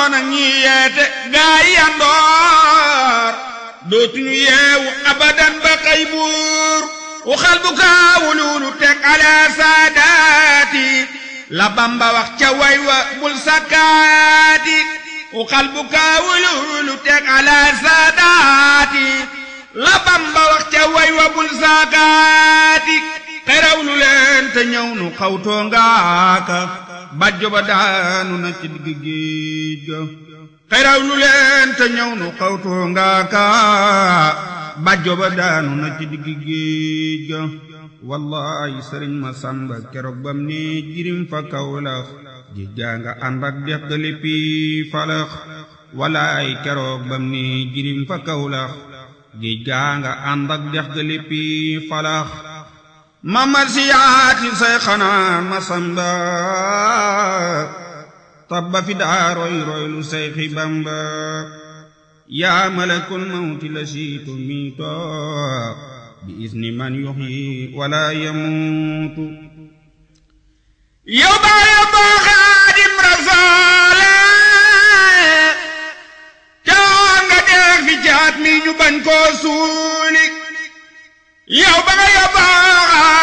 woon ak ñi yeete gaa yi yandoor dootuñu yeewu abadan ba xëy buur waxal bu kaawululu teg ala saadaati la bamba wax ca way wa bul sakkaati waxal bu kaawululu teg ala saadaati la bamba wax ca way wa bul sakkaati xeraw lu leen te ñëw nu xawtoo ngaaka bàjjo ba daanu na ci digg géej ga xeraw lu leen te ñëw nu xawtoo ngaaka bàjjo ba daanu na ci digg géej ga wallaay sëriñ ma sàmba keroog bam ne jirim fa kawlax géej gaa nga ànd ak dex ga léppi falax wallaay keroog bam ne jirim fa kawlax géej gaa nga ànd ak dex ga léppi falax ma marsiyaati say xanaa ma samba tabba fi daa roy roy lu say xi bamba yaa malakul mawti la siitu miito bi isni man yuxyi wala yamuutu yow baa yow boo xaadim rasoole caa nga deex fi jaat mi ñu bañ koo suuli yow baa yow boo